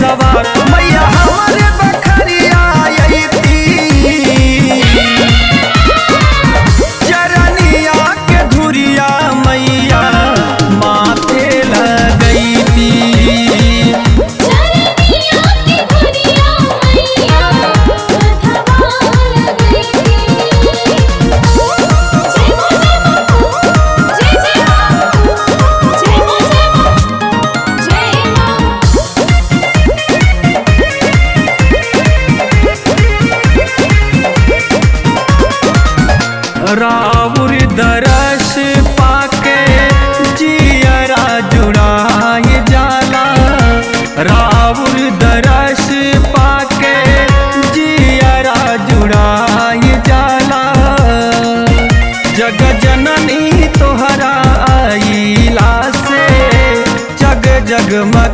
सवार मैया हमारे बखरिया अइती चरनिया के धुरिया मैया माथे लगैती चरनिया की धुरिया मैया मथवा लगैती जय हो जय हो जय जय हो जय हो जय हो जय हो रावुर दरस पाके जियरा जुड़ाए जाला रावुर दरस पाके जियरा जुड़ाए जाला जग जननी तोहरा आईला से जग जग